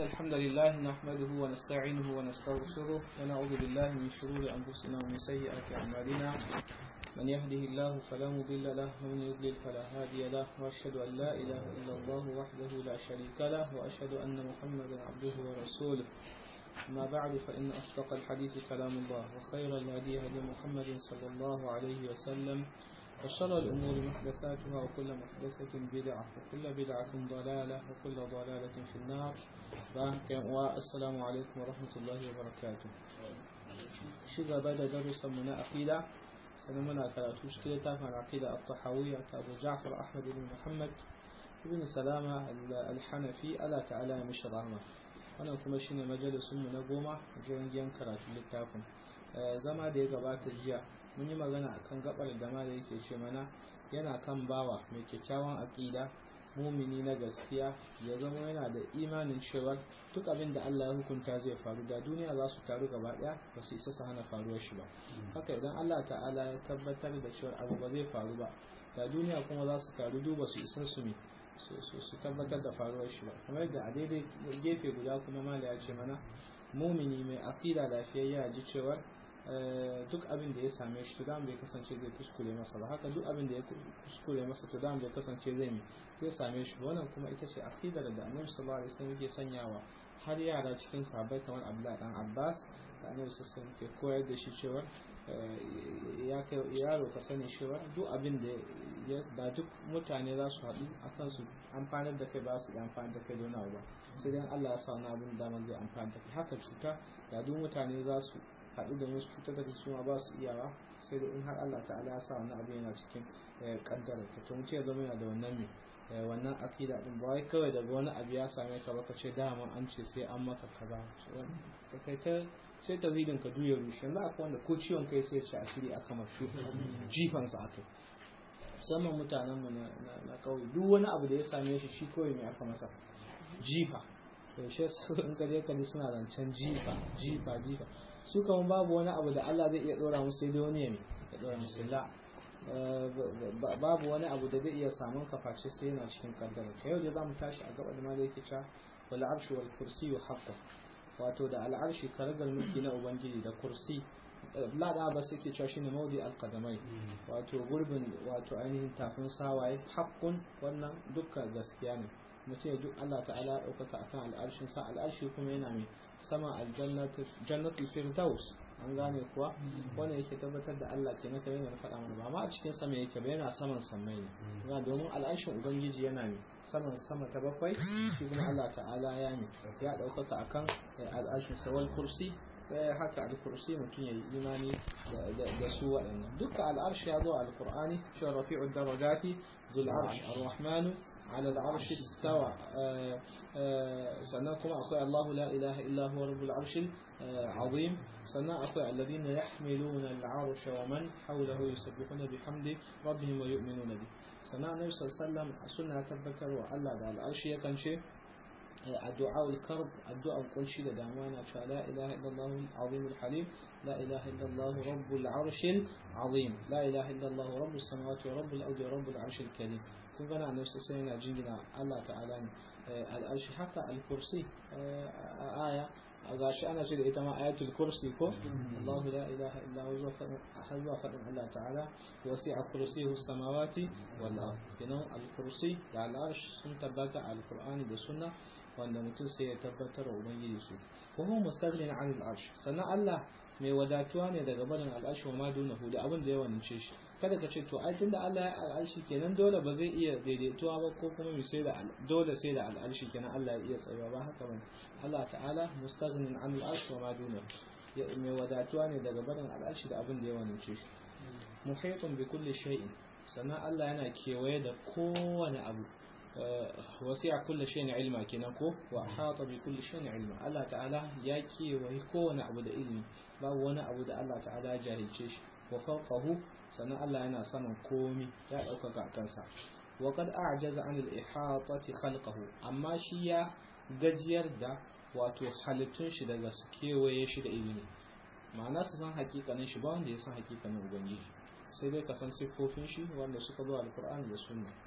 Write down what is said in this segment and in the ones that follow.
الحمد لله نحمده ونستعينه ونستغفره ونعوذ بالله من شرور أنفسنا ومن سيئات أعمالنا من يهده الله فلا مضل له ومن يضلل فلا هادي له وأشهد أن لا إله إلا الله وحده لا شريك له وأشهد أن محمدا عبده ورسوله أما بعد فإن أصدق الحديث كلام الله وخير الهدي هدي محمد صلى الله عليه وسلم وشر الأمور محدثاتها وكل محدثة بدعة وكل بدعة ضلالة وكل ضلالة في النار والسلام عليكم ورحمة الله وبركاته شغل بعد درس من أقيدة سنمنا كراتو شكلة تافع العقيدة الطحاوية أبو جعفر أحمد بن محمد بن سلامة الحنفي ألا تعالى مش رحمة wannan kuma shine majalisunmu na goma jirgin karatu littafin zama da ya gabata jiya mun yi magana akan gabar da ma da yake ce mana yana kan bawa mai kyakkyawan aƙida mumini na gaskiya ya zama yana da imanin cewa duk abin da Allah ya hukunta zai faru da duniya za su taru gaba daya ba su isa su hana faruwar shi ba haka idan Allah ta'ala ya tabbatar da cewa abu ba zai faru ba da duniya kuma za su taru duba su isa su ne su tabbatar da faruwar shi ba kamar yadda a daidai gefe guda kuma mala ya ce mana mumini mai aqida lafiyayya ya ji cewa duk abin da ya same shi to bai kasance zai kuskure masa ba haka duk abin da ya kuskure masa to bai kasance zai mi zai same shi wannan kuma ita ce aqidar da Annabi sallallahu alaihi wasallam yake sanyawa har yara cikin sahabbai kamar Abdullah dan Abbas da Annabi sallallahu alaihi wasallam ke koyar da shi cewa ya kai yaro ka sani cewa duk abin da da duk mutane za su haɗu a kansu amfanar da kai ba su amfani da kai don ba sai dai Allah ya sa wani abin damar zai amfani da kai haka cuta da duk mutane za su haɗu da wasu cutar da su ma ba su iyawa sai dai in har Allah ta'ala ya sa wani abu yana cikin kaddara ka to mutum ya zama yana da wannan mai wannan akida din ba wai kawai daga wani abu ya same ka ba ka ce dama an ce sai an maka kaza ka kai ta sai tauhidin ka duya rushe yanzu akwai wanda ko ciwon kai sai ce asiri aka marshu jifansa aka musamman mutanen mu na kauye duk wani abu da ya same shi shi kawai mai aka masa jifa to shi in ka je kaji suna zancen jifa jifa jifa su kama babu wani abu da Allah zai iya dora musu sai dai wani ya ya dora musu la babu wani abu da zai iya samun kaface sai yana cikin kaddara ka yau da za mu tashi a gaba da ma da yake cewa wal arshu wal kursi haqqan wato da al'arshi karagar mulki na ubangiji da kursi lada ba sai ke cewa shine maudi alqadamai wato gurbin wato ainihin tafin sawaye haqqun wannan dukkan gaskiya ne mutum ya duk Allah ta'ala ɗaukaka akan al'arshin sa al'arshi kuma yana mai sama aljannatul firdaus an gane kuwa wannan yake tabbatar da Allah ke naka yana faɗa mana ba ma a cikin sama yake ba yana saman samai ne domin al'arshin ubangiji yana mai saman sama ta bakwai shi kuma Allah ta'ala ya ne ya ɗaukaka akan al'arshin sawal kursi haka al-kursi mutum ya yi imani da su waɗannan duka al'arshi ya zo a al-qur'ani shi rafi'ud darajati zul arsh ar-rahmanu على العرش استوى سنة كما أقول الله لا إله إلا هو رب العرش العظيم سنة أقول الذين يحملون العرش ومن حوله يسبحون بحمد ربهم ويؤمنون به سنة النبي صلى الله عليه وسلم سنة تذكر وألا على العرش يكن شيء الدعاء الكرب الدعاء كل شيء دعوانا لا إله إلا الله العظيم الحليم لا إله إلا الله رب العرش العظيم لا إله إلا الله رب السماوات ورب الأرض ورب العرش الكريم kun gana annabi sai yana jingina Allah ta'ala ne al'arshi haka al-kursi a aya a gashi ana ce da ita ma ayatul kursi ko Allahu la ilaha illa huwa har zuwa fadin Allah ta'ala wasi'a kursiyuhu samawati wal ard kenan al-kursi da al-arsh sun tabbata al-qur'ani da sunna wanda mutum sai ya tabbatar wa ubangiji su wa huwa mustaghnin 'an al-arsh sannan Allah mai wadatuwa ne daga barin al'arshi wa madunahu da abin da ya wance shi kada ka ce to ai tunda Allah ya al'arshi kenan dole ba zai iya daidaituwa ba ko kuma sai da dole sai da al'arshi kenan Allah ya iya tsayuwa ba haka bane Allah ta'ala mustaghnin an al'arshi wa madunahu mai wadatuwa ne daga barin al'arshi da abin da ya wance shi muhitun bi kulli shay'in sannan Allah yana kewaye da kowane abu wasi'a kulli shay'in ilma kenan ko wa ahata bi kulli shay'in ilma Allah ta'ala ya kewaye kowane abu da ilimi babu wani abu da Allah ta'ala ya jahilce shi wa fawqahu sannan Allah yana saman komi ya ɗaukaka kansa wa qad a'jaza an al-ihatati khalqahu amma shi ya gajiyar da wato halittun shi daga su kewaye shi da ilimi ma'ana su san hakikanin shi ba wanda ya san hakikanin ubangiji sai dai ka san siffofin shi wanda suka zo alqur'ani da sunna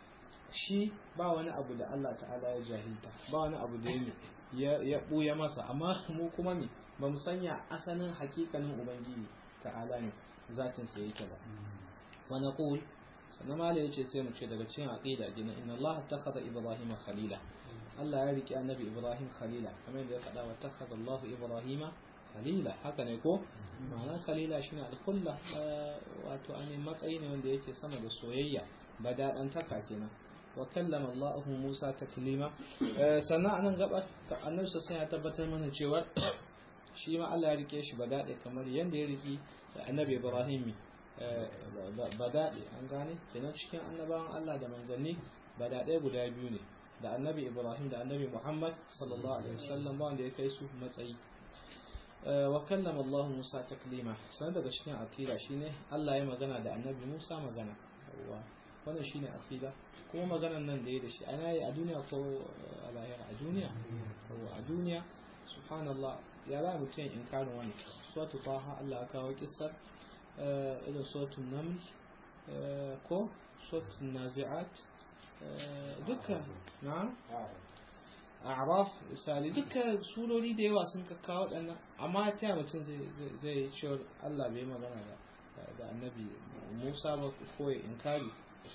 shi ba wani abu da Allah ta'ala ya jahilta ba wani abu da ya ya buya masa amma mu kuma me ba mu sanya asalin hakikanin ubangiji ta'ala ne zatin sa yake ba wa naqul sannan mala yace sai mu ce daga cikin aqida gina inna Allah takhadha ibrahima khalila Allah ya riki annabi ibrahim khalila kamar yadda ya faɗa wa takhadha Allah ibrahima khalila haka ne ko ma'ana khalila shine al-khulla wato an matsayi ne wanda yake sama da soyayya ba daɗan taka kenan wa kallama Allah Musa taklima sannan anan gabar annabi sai ya tabbatar mana cewa shi ma Allah ya rike shi ba daɗe kamar yanda ya riki annabi Ibrahim ba daɗe an gane kenan cikin annabawan Allah da manzanni ba daɗe guda biyu ne da annabi Ibrahim da annabi Muhammad sallallahu alaihi wasallam ba wanda ya kai su matsayi wa kallama Allah Musa taklima sanar daga cikin akida shine Allah ya magana da annabi Musa magana wannan shine akida kuma maganan nan da ya da shi ana yi a duniya ko a lahira a duniya a duniya subhanallah ya za mutum inkarin wani suwatu taha Allah ya kawo kisar irin suwatu naml ko suwatu nazi'at duka na a'raf misali duka surori da yawa sun kawo waɗannan amma ta mutum zai yi cewar Allah bai magana da annabi Musa ba ko ya inkari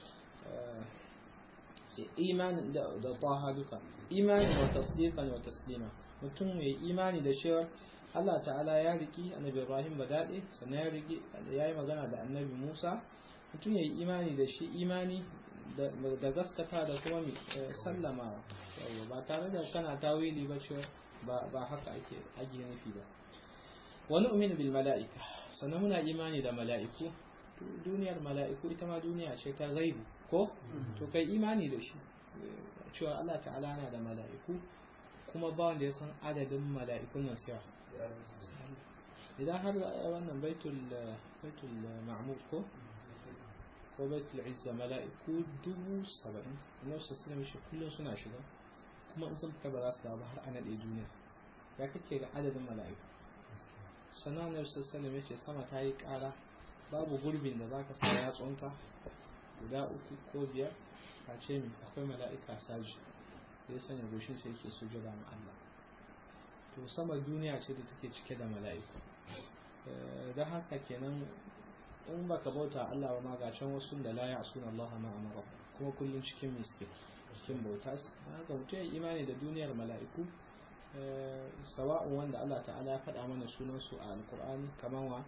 imanin da taha duka imanin wa tasdiqan wa taslima mutum mai imani da cewa Allah ta'ala ya riki annabi Ibrahim ba daɗe sannan ya riki ya yi magana da annabi Musa mutum ya yi imani da shi imani da gaskata da kuma sallama ba tare da kana tawili ba cewa ba haka ake ake nufi ba wani umini bil mala'ika sannan muna imani da mala'iku duniyar mala'iku ita ma duniya ce ta gaibu ko to kai imani da shi cewa Allah ta'ala na da mala'iku kuma ba wanda ya san adadin mala'ikun nan siya idan har wannan baitul baitul ma'mur ko ko baitul izza mala'iku dubu saba'in annabi sallallahu alaihi kullum suna shiga kuma in sun fita ba za su dawo har ana ɗaya duniya ya kake ga adadin mala'iku sannan annabi sallallahu alaihi ya ce sama ta yi ƙara babu gurbin da zaka sa yatsunka guda uku ko biyar a ce mi akwai mala'ika saji ya sanya goshin sai yake sujada ma Allah to sama duniya ce da take cike da mala'iku don haka kenan in baka bauta Allah ba ma gashin wasu da la ya'suna Allah ma amara kuma kullun cikin miske cikin bauta haka mutum ya imani da duniyar mala'iku sawa'un wanda Allah ta'ala ya faɗa mana sunan su a alkur'ani kamar wa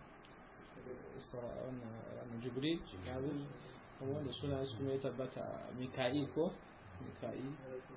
wannan jibril kuma wanda suna su mai tabbata mika'il ko mika'il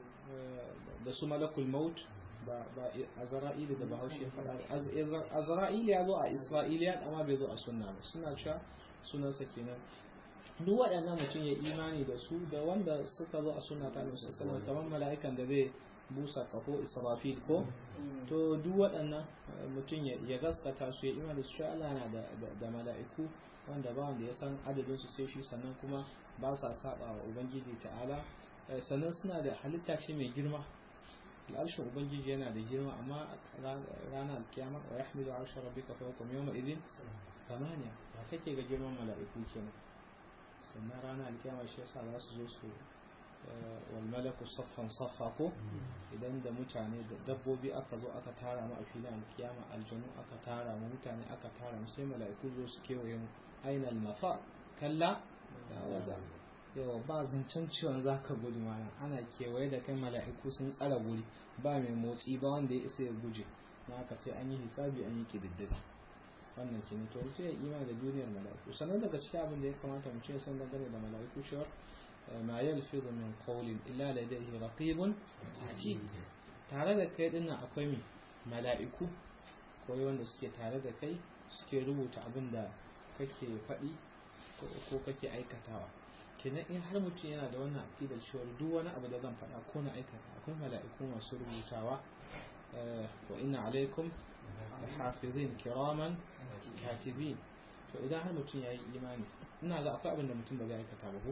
da su malakul maut ba azra'ili da bahaushe ya faɗa azra'ili ya zo a isra'iliya amma bai zo a sunna ba suna cewa sunansa kenan duk waɗannan mutum ya imani da su da wanda suka zo a sunna ta annabi sallallahu kamar mala'ikan da zai busa kafo israfil ko to duk waɗannan mutum ya gaskata su ya imani su Allah na da mala'iku wanda ba wanda ya san adadin su sai shi sannan kuma ba sa saba wa ubangiji ta'ala sannan suna da halitta ce mai girma al'arshin ubangiji yana da girma amma ranar alkiyama wa yahmilu arsha rabbika fawqahum yawma idhin samaniya ba kake ga girman mala'iku kenan sannan ranar alkiyama shi yasa za su zo su wal malaku saffan saffa ko idan da mutane da dabbobi aka zo aka tara mu a filin alkiyama aljanu aka tara mu mutane aka tara mu sai mala'iku zo su kewaye mu aina mafa kalla da waza yawa ba zancen ciwon za ka gudu mana ana kewaye da kai mala'iku sun tsara guri ba mai motsi ba wanda ya isa ya guje na haka sai an yi hisabi an yi kididdiga wannan ke to mutum ya ima da duniyar mala'iku sannan daga cikin abin da ya kamata mutum ya san dangane da mala'iku cewa ma yalfizu min qawlin illa ladayhi raqibun atid tare da kai dinnan akwai mi mala'iku ko wanda suke tare da kai suke rubuta abin da kake faɗi ko kake aikatawa kenan in har mutum yana da wannan aqidar cewa duk wani abu da zan faɗa ko na aikata akwai mala'iku masu rubutawa wa inna alaikum hafizin kiraman katibin to idan har mutum ya yi imani ina ga akwai abin da mutum ba zai aikata ba ko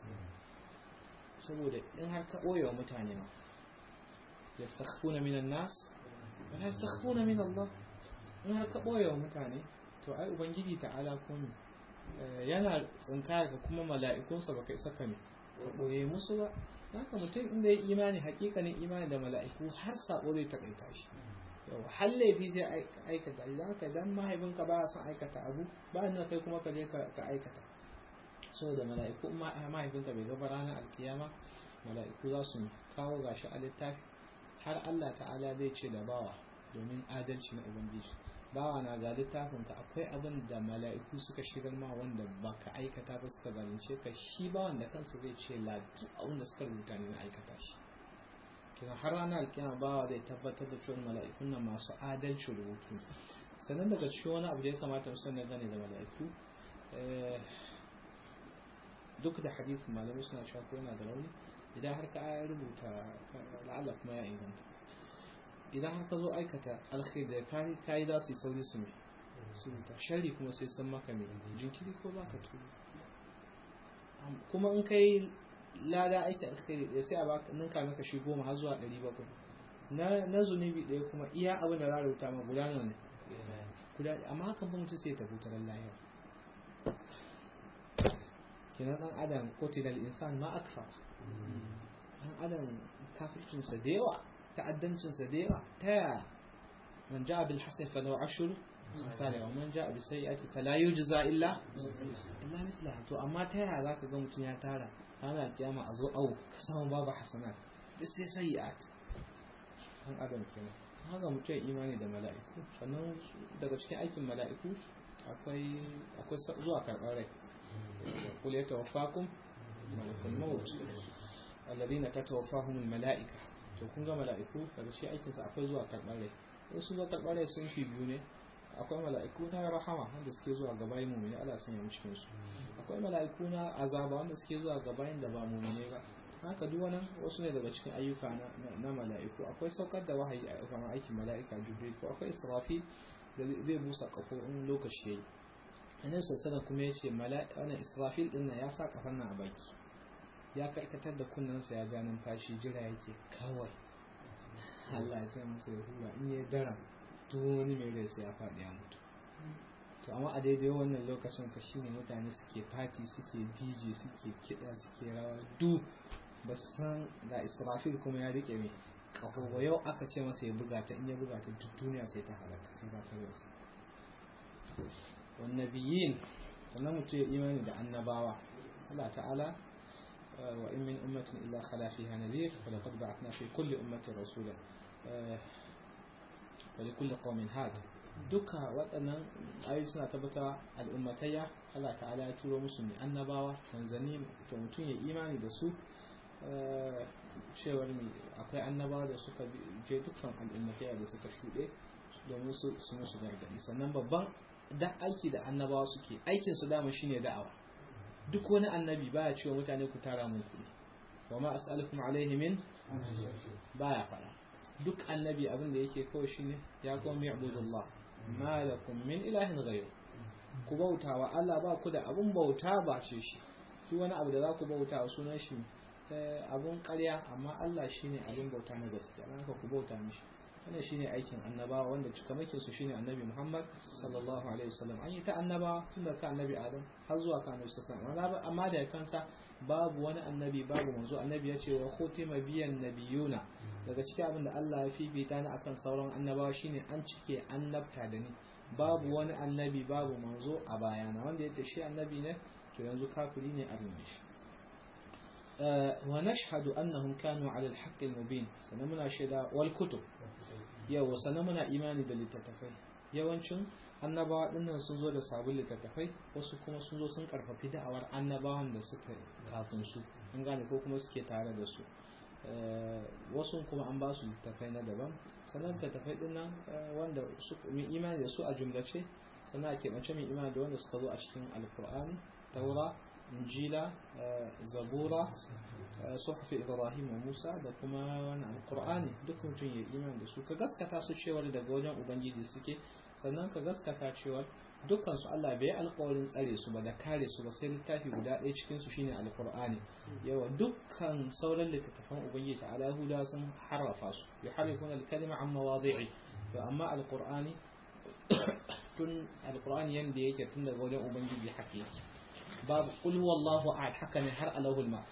saboda in har ka ɓoye wa mutane ma yastakhfuna minan nas wa la yastakhfuna min Allah in har ka ɓoye wa mutane to ai ubangiji ta'ala ko yana tsinkaya ka kuma mala'ikunsa baka isa ka ka ɓoye musu ba haka mutum inda ya imani hakikanin imani da mala'iku har sabo zai takaita shi yau har laifi zai aikata idan haka dan mahaifinka ba son aikata abu ba nan kai kuma ka je ka aikata saboda mala'iku mahaifinka bai gaba ranar alkiyama mala'iku za su kawo gashi a littafi har Allah ta'ala zai ce da bawa domin adalci na ubangiji bawa na ga littafinka akwai abin da mala'iku suka shigar ma wanda baka aikata ba suka zalunce ka shi bawan da kansa zai ce ladi abin da suka rubuta ne na aikata shi kina har ranar alkiyama bawa zai tabbatar da cewa mala'ikun nan masu adalci rubutu sannan daga cikin wani abu da ya kamata mu sani gane da mala'iku duk da hadisin malamai suna cewa ko yana da rauni idan har ka rubuta la'alla kuma ya inganta idan har ka zo aikata alkhairi da kayi za su yi sauri su mai su rubuta shari kuma sai san maka mai jinkiri ko baka turu kuma in kai lada aiki alkhairi ɗaya sai a baka ninka maka shi goma har zuwa ɗari bakwai na na zunubi ɗaya kuma iya abin da za a rubuta ma guda ne guda amma hakan ba mutum sai ya tafi taron lahira kenan ɗan adam kotinal insan ma akfa ɗan adam kafircinsa da yawa ta'addancinsa da yawa ta yaya man ja'a bil hasan fa lahu ashru misali wa man ja'a bi sayyi'ati fa la yujza illa illa mislaha to amma ta yaya zaka ga mutum ya tara ranar kiyama a zo au ka samu babu hasanat duk sai sayyi'at an adam kenan haka mutum imani da mala'iku sannan daga cikin aikin mala'iku akwai akwai zuwa karɓar rai qul yatawaffakum malakul maut alladhina tatawaffahum al mala'ika to kun ga mala'iku daga shi aikin sa akwai zuwa karɓar rai in sun zo karɓar rai sun fi biyu ne akwai mala'iku na rahama wanda suke zuwa ga bayin mu'mini Allah sanya mu cikin su akwai mala'iku na azaba wanda suke zuwa ga bayin da ba mu'mini ba haka duk wannan wasu ne daga cikin ayyuka na mala'iku akwai saukar da wahayi a kan aikin mala'ika jibril ko akwai israfi da zai busa kafo in lokaci yayi annabi sallallahu kuma yace mala'ika wannan israfil din ya sa kafan nan a baki ya karkatar da kunnensa ya ja numfashi jira yake kawai Allah ya ce masa ya hura in ya dara duk wani mai rai sai ya faɗi ya mutu to amma a daidai wannan lokacin fa shine mutane suke fati suke dj suke kiɗa suke rawa du ba san ga israfil kuma ya rike mai kaho ba yau aka ce masa ya buga ta in ya buga ta duk duniya sai ta halaka sai ba ta rasa wan nabiyyin sannan mutum ya imani da annabawa Allah ta'ala wa in min ummatin illa khala fiha nadhir wa laqad ba'athna fi kulli ummatin rasula wa li kulli qaumin had duka waɗannan ayoyi suna tabbata al'ummatayya Allah ta'ala ya turo musu ne annabawa manzanni to mutum ya imani da su cewar mai akwai annabawa da suka je dukkan al'ummatayya da suka shuɗe domin su su musu gargaɗi sannan babban da aiki da annabawa suke aikin su dama shine da'awa duk wani annabi baya cewa mutane ku tara mun kuɗi wa ma as'alukum alaihi min baya fara duk annabi abin da yake kawai shine ya qawmi ibudullah ma lakum min ilahin ghayr ku bauta wa Allah ba ku da abun bauta ba ce shi duk wani abu da za ku bauta wa sunan shi abun ƙarya amma Allah shine abun bauta na gaskiya dan haka ku bauta mishi wannan shine aikin annabawa wanda cikamakin su shine annabi Muhammad sallallahu alaihi wasallam an yi ta annabawa tun da ka annabi Adam har zuwa ka annabi sallallahu alaihi wasallam amma da kansa babu wani annabi babu manzo annabi ya ce wa khutima biyan nabiyuna daga cikin abin da Allah ya fifita ni akan sauran annabawa shine an cike annabta da ni babu wani annabi babu manzo a bayana wanda yace shi annabi ne to yanzu kafiri ne a rume shi wa nashhadu annahum kanu ala al-haqq al-mubin sanan muna shaida wal kutub yawa sanan muna imani da littattafai yawancin annabawa dinnan sun zo da sabon littattafai wasu kuma sun zo sun karfafi da'awar annabawan da suka kafin su an gane ko kuma suke tare da su wasu kuma an ba su littattafai na daban sannan littattafai dinnan wanda mai imani da su a jumlace sannan a keɓance mai imani da wanda suka zo a cikin alkur'ani taura injila zabura suhufi ibrahim wa musa da kuma wani alkur'ani duk mutum ya iman da su ka gaskata su cewar daga wajen ubangiji suke sannan ka gaskata cewar dukkan su Allah bai alƙawarin tsare su ba da kare su ba sai littafi guda ɗaya cikin su shine alkur'ani yawa dukkan sauran littattafan ubangiji ta ala huda sun harrafa su yuharrifuna al-kalima an mawadi'i to amma alkur'ani tun alkur'ani yanda yake tun daga wajen ubangiji haka yake babu qul huwallahu ahad haka ne har alahul mahfuz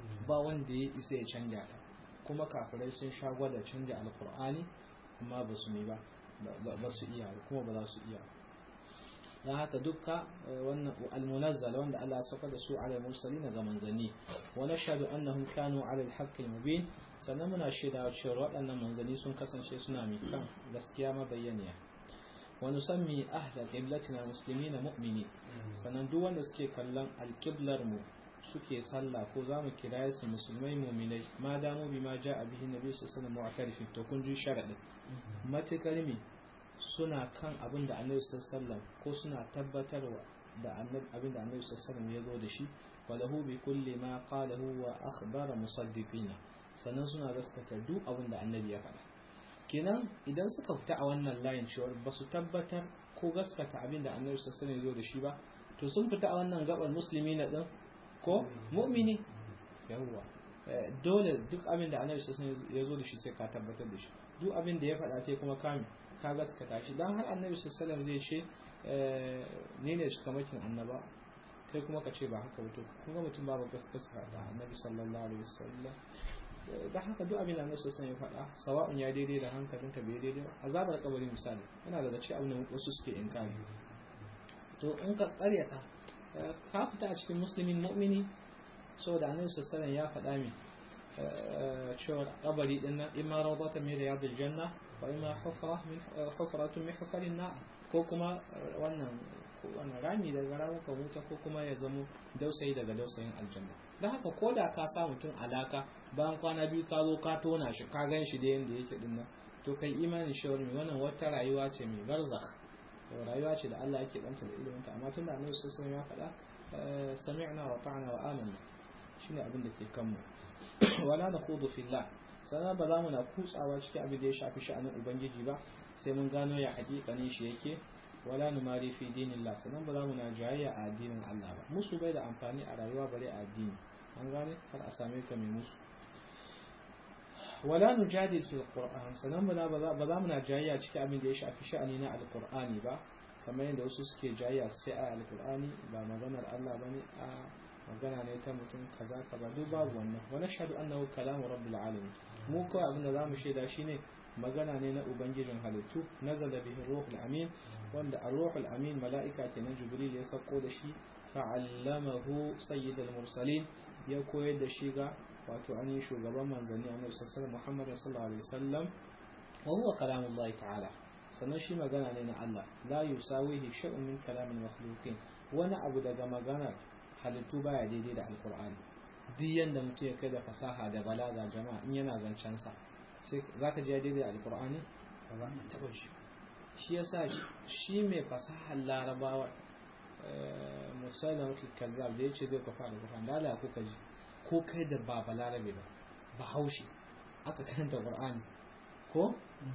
ba wanda ya isa ya canja ta kuma kafirai sun sha gwada canja alkur'ani amma ba su ba ba su iya kuma ba za su iya don haka dukka wannan almunazzal wanda Allah ya saka da su ala mursalin ga manzanni wa nashhadu annahum kanu ala alhaqqi mubin sannan muna shaida cewa waɗannan manzanni sun kasance suna mai kan gaskiya mabayyaniya wa nusammi ahla qiblatina muslimina mu'mini sannan duk wanda suke kallon alqiblar mu suke sallah ko za mu kira su musulmai mu'minai ma damu bi ma ja'a bihi nabi sallallahu alaihi wasallam to kun ji sharadin matakar me suna kan abin da annabi sallallahu ko suna tabbatarwa da abin da annabi sallallahu ya zo da shi walahu bi kulli ma qalahu wa akhbara musaddiqina sannan suna gaskata duk abin da annabi ya faɗa kenan idan suka fita a wannan layin cewa ba su tabbatar ko gaskata abin da annabi sallallahu ya zo da shi ba to sun fita a wannan gabar musulmi na din ko mu'mini yawwa dole duk abin da annabi sallallahu ya zo da shi sai ka tabbatar da shi duk abin da ya faɗa sai kuma kame ka gaskata shi dan har annabi sallallahu zai ce ne ne kamakin annaba kai kuma ka ce ba haka ba to kun ga mutum babu gaskata da annabi sallallahu alaihi wasallam da haka duk abin da annabi sallallahu ya faɗa sawa'un ya daidai da hankalin ta bai daidai azabar kabari misali yana daga cikin abin da wasu suke inkari to in ka karyata ka fita a cikin musulmin mu'mini saboda annabi sallallahu ya faɗa min cewa kabari din nan imma rawdatan min riyadil janna wa imma hufra min hufratun min hufarin na ko kuma wannan wannan rami daga ramuka wuta ko kuma ya zamo dausayi daga dausayin aljanna don haka ko da ka sa mutum alaka bayan kwana biyu ka zo ka tona shi ka gan shi da yanda yake din nan to kai imanin shawar mai wannan wata rayuwa ce mai barzakh rayuwa ce da Allah yake banta da ilimin ta amma tunda annabi sallallahu alaihi wasallam ya faɗa sami'na wa ta'na wa amanna shine abin da ke kanmu wala na kudu fillah sannan ba za mu na kutsawa cikin abin da ya shafi sha'anin ubangiji ba sai mun gano ya hakikanin shi yake wala nu mari fi dinillah sannan ba za mu na jayayya a addinin Allah ba musu bai da amfani a rayuwa bare a addini an gane kar a same ka mai musu wala nu jadil fil qur'an sannan ba za mu na jayayya cikin abin da ya shafi sha'ani na alqur'ani ba kamar yadda wasu suke jayayya sai a alqur'ani ba maganar Allah bane a magana ne ta mutum kaza kaza duk babu wannan wa nashhadu annahu kalamu rabbil alamin mu kawai abin da zamu shaida shine magana ne na ubangijin halittu nazala bihi ruhul amin wanda ar-ruhul amin mala'ika kenan jibril ya sako da shi fa'allamahu sayyidul mursalin ya koyar da shi ga wato an yi shugaban manzanni annabi sallallahu muhammad sallallahu alaihi wasallam wa huwa kalamullahi ta'ala sannan shi magana ne na Allah la yusawihi shay'un min kalamil makhluqin wani abu daga maganar halittu baya daidai da alkur'ani duk yanda mutum ya kai da fasaha da balaga jama'a in yana zancen sa sai zaka ji daidai da alkur'ani ba za ka taba shi shi yasa shi mai fasahar larabawa musallam kazzab da yace zai kwafa da kwafa dala ko kaji ko kai da ba balarabe ba ba haushi aka karanta qur'ani ko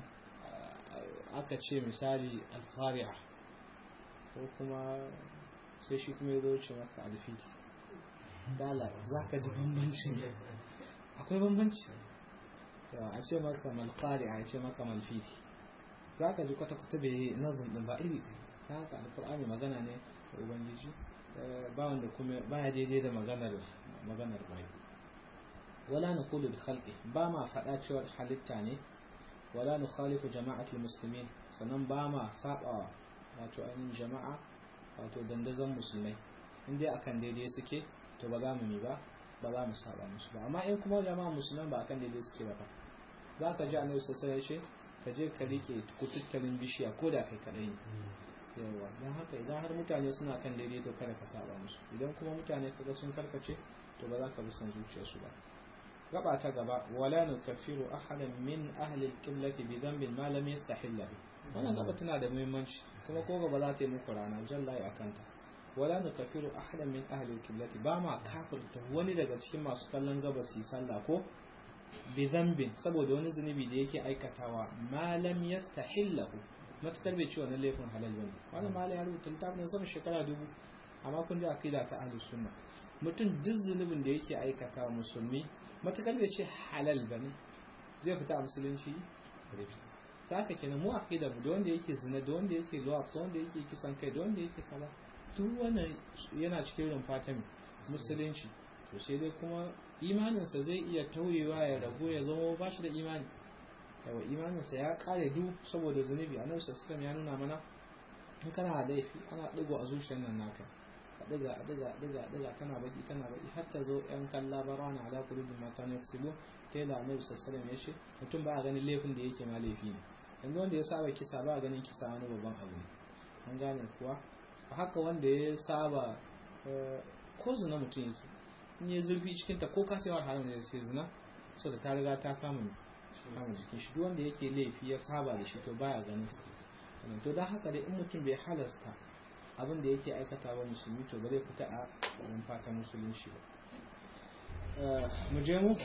aka ce misali al-qari'a ko kuma sai shi kuma ya zo ce maka alfili dala za ka ji bambancin akwai bambanci a ce maka malfari a ce maka malfili za ka ji kwata-kwata bai yi nazin din ba iri ta haka alkur'ani magana ne da ubangiji ba wanda kuma ba ya daidai da maganar maganar bai wala na kulu da halki ba ma faɗa cewar halitta ne wala na khalifu jama'atul muslimin sannan ba ma saba wato ainihin jama'a wato dandazon musulmai in dai akan daidai suke to ba za mu yi ba ba za mu saba musu ba amma in kuma jama'a musulman ba akan daidai suke ba za ka ji annabi sai ya ce ka je ka rike kututtalin bishiya ko da kai kadai ne yawa don haka idan har mutane suna kan daidai to kada ka saba musu idan kuma mutane kaga sun karkace to ba za ka bi son zuciyarsu ba gaba ta gaba wala nukaffiru ahadan min ahli al-qiblati bi dhanbin ma lam yastahilla wannan gaba tana da muhimmanci kuma ko gaba za ta yi muku rana jallahi akan ta wala nukaffiru ahadan min ahli al-qiblati ba ma kafirta wani daga cikin masu kallon gabas yi sallah ko bi dhanbin saboda wani zunubi da yake aikatawa ma lam yastahillahu matakar bai ci wannan laifin halal bane wannan malai ya rubuta littafin sama shekara dubu amma kun ji akida ta ahlus sunna mutum duk zunubin da yake aikata musulmi matakar bai ce halal bane zai fita a musulunci zai fita ta haka kenan mu akida mu da wanda yake zina da wanda yake zuwa da wanda yake kisan kai da wanda yake kaza duk wannan yana cikin rumfa ta musulunci to sai dai kuma imaninsa zai iya tauyewa ya ragu ya zama ba shi da imani yawa imaninsa ya kare du saboda zunubi a nan sassan ya nuna mana in kana da laifi ana digo a zuciyar nan naka a diga a diga a diga a diga tana baki tana baki har ta zo yan kalla barana ala kulubin mata na yaksibu ta yi da annabi sassan ya ce mutum ba a ganin laifin da yake ma laifi ne yanzu wanda ya saba kisa ba a ganin kisa wani babban abu ne an gane kuwa haka wanda ya saba ko zina mutum yake in ya zurfi cikin ta ko kacewar haram ne sai zina so da ta riga ta kama kama jikin shi duk wanda yake laifi ya saba da shi to baya ganin sa to dan haka dai in mutum bai halasta abin da yake aikata ba musulmi to ba zai fita a wurin fatan musulunci ba mu je mu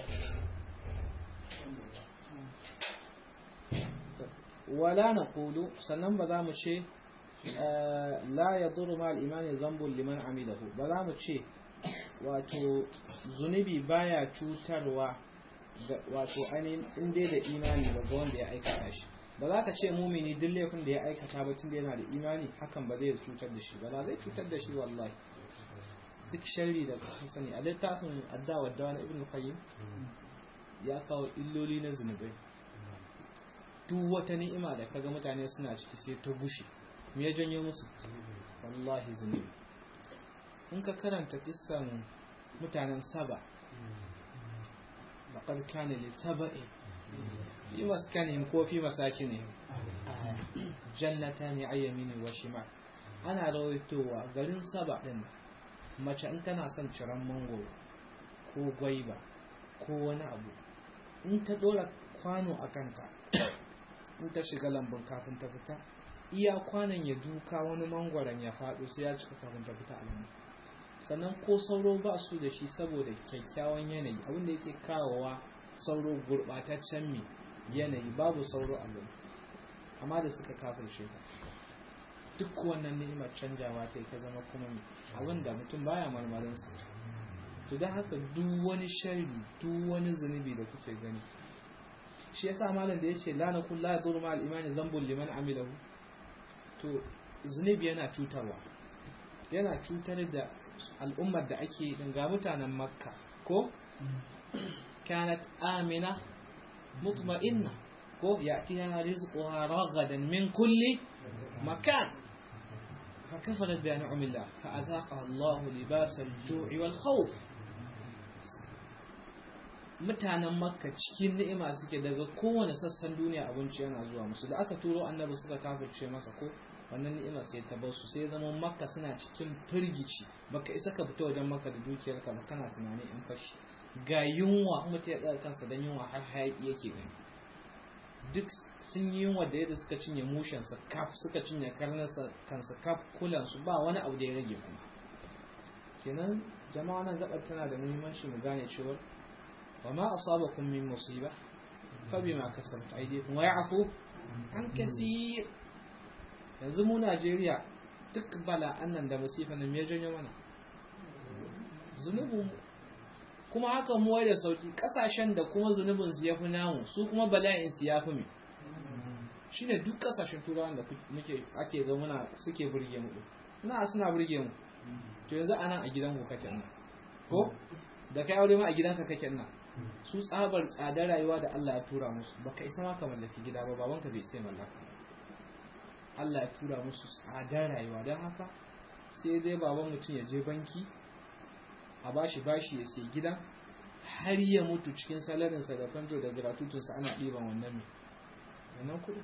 wala na kulu sannan ba za mu ce la ya duru ma al'imani zambun liman amilahu ba za mu ce wato zunubi baya cutarwa wato ainihin inda da imani ba ga wanda ya aikata shi ba za ka ce mumini duk laifin da ya aikata ba tun da yana da imani hakan ba zai cutar da shi ba za zai cutar da shi wallahi duk sharri da ka sani a littafin addawa da wani ibn qayyim ya kawo illoli na zunubai duk wata ni'ima da kaga mutane suna ciki sai ta gushe me ya janyo musu wallahi zunubi in ka karanta kissan mutanen saba laqad kana li saba'i fi maskanihim ko fi masakinihim jannatani ayyamini wa shimal ana rawaitowa garin saba din mace in tana son ciran mangoro ko gwaiba ko wani abu in ta dora kwano a kanta in ta shiga lambun kafin ta fita iya kwanan ya duka wani mangwaron ya faɗo sai ya cika kafin ta fita a lambu sannan ko sauro ba su da shi saboda kyakkyawan yanayi abinda yake kawowa sauro gurɓataccen mai yanayi babu sauro a lambu amma da suka kafin shekar duk wannan ni'imar canjawa ta ta zama kuma abinda mutum baya marmarinsa to don haka duk wani sharri duk wani zunubi da kuke gani shi yasa malam da yace la nakul la yadur ma al-imani dhanbun liman amilahu to zunubi yana cutarwa yana cutar da al'ummar da ake din ga mutanen makka ko kanat amina mutma'inna ko ya'tiha rizquha ragadan min kulli makan فكفرت بأنعم الله فأذاقها الله لباس الجوع والخوف mutanen makka cikin ni'ima suke daga kowane sassan duniya abinci yana zuwa musu da aka turo annabi suka kafirce masa ko wannan ni'ima sai ta bar su sai zama makka suna cikin firgici baka isa ka fita wajen makka da dukiyarka ba kana tunani in fashi ga yunwa mutum ya tsaya kansa don yunwa har hayaki yake gani duk sun yi yunwa da yadda suka cinye mushensa kaf suka cinye karnarsa kansa kaf kulansu ba wani abu da ya rage kuma kenan jama'a nan gabar tana da muhimmanci mu gane cewa wa ma asabakum min musiba fa bima kasabat aydikum wa ya'fu an kaseer yanzu mu Najeriya duk bala'an nan da musifa nan me janyo mana zunubin kuma haka mu da sauki kasashen da kuma zunubin su yafi namu su kuma bala'in su yafi me shine duk kasashen turawan da muke ake ga muna suke burge mu na suna burge mu to yanzu anan a gidan ku kake nan ko da kai aure ma a gidanka kake nan su tsabar tsadar rayuwa da Allah ya tura musu baka isa ma ka mallaki gida ba babanka bai sai mallaka Allah ya tura musu tsadar rayuwa don haka sai dai baban mutum ya je banki a bashi bashi ya sai gida har ya mutu cikin salarinsa da fanjo da gratutunsa ana ɗiban wannan mai wannan kuɗi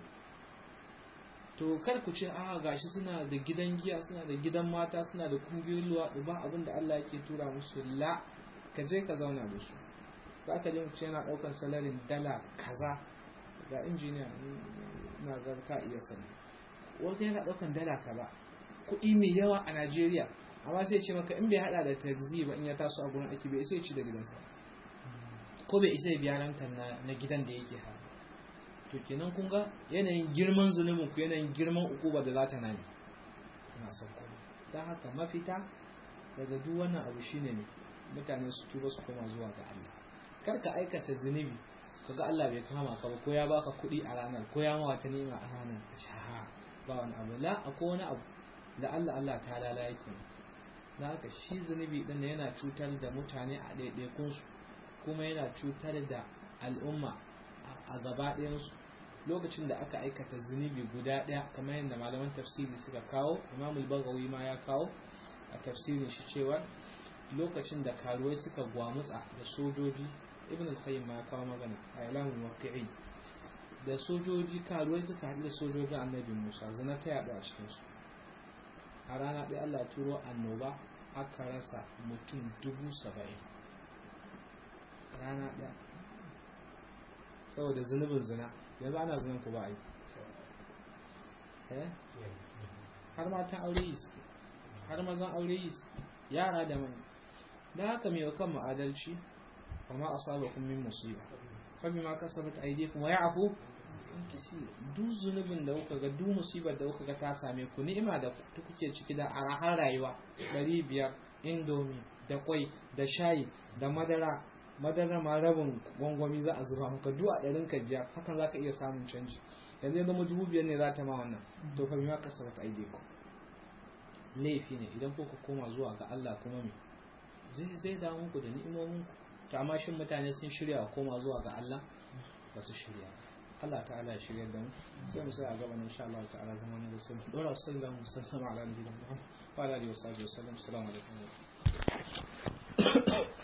to kar ku ce a gashi suna da gidan giya suna da gidan mata suna da kungiyoyin luwaɗi ba abin da Allah yake tura musu la ka je ka zauna da su za ka ji mutum yana ɗaukar salarin dala kaza ga injiniya na ga ka iya sani wata yana ɗaukar dala kaza kuɗi mai yawa a Najeriya amma sai ce maka in bai hada da taxi ba in ya taso a gurin aiki bai isa ya ci da gidansa ko bai isa ya biya rantar na gidan da yake ha to kenan kun ga yanayin girman zunubin ku yanayin girman ukuba da za ta nami ina sauko don haka mafita daga duk wannan abu shine ne mutane su tuba su koma zuwa ga Allah kar ka aikata zunubi kaga Allah bai kama ka ba ko ya baka kuɗi a ranar ko ya ma wata ni'ima a ranar ka ci ha ba wani abu la akwai wani abu da Allah Allah ta lala yake da haka shi zunubi din yana cutar da mutane a ɗaiɗaikunsu kuma yana cutar da al'umma a gaba ɗayansu lokacin da aka aikata zunubi guda ɗaya kamar yadda malaman tafsiri suka kawo imamul bagawi ma ya kawo a tafsirin shi cewa lokacin da karuwai suka gwamutsa da sojoji ibn al-qayyim ma ya kawo magana a ilamin waqi'i da sojoji karuwai suka haɗu da sojojin annabi musa zina ta yaɗu a cikinsu a rana ɗaya allah turo annoba aka rasa mutum dubu saba'in rana ɗaya saboda zunubin zina yanzu ana zinan ku ba a yi har matan aure yi suke har mazan aure yi suke yara da mani da haka mai kan ma'adalci wa ma asaba kun min musiba fa bima kasabat aydikum wa ya'fu duk zunubin da kuka ga duk musibar da kuka ga ta same ku ni'ima da kuke ciki da arahar rayuwa 500 indomie da kwai da shayi da madara madara ma rabin gwangwami za a zuba maka duk a ɗarin ka biyar hakan za ka iya samun canji yanzu ya zama dubu biyar ne za ta ma wannan to fa bima kasabat aydikum laifi ne idan kuka koma zuwa ga Allah kuma me zai zai dawo muku da ni'imomin ku to amma shin mutane sun shirya koma zuwa ga Allah ba su shirya Allah ta'ala ya shirya da mu sai mu sai a gaba insha Allah ta'ala zama ne sai mu dora sallallahu alaihi wasallam ala nabiyina Muhammad wa alihi wa sahbihi wasallam assalamu alaikum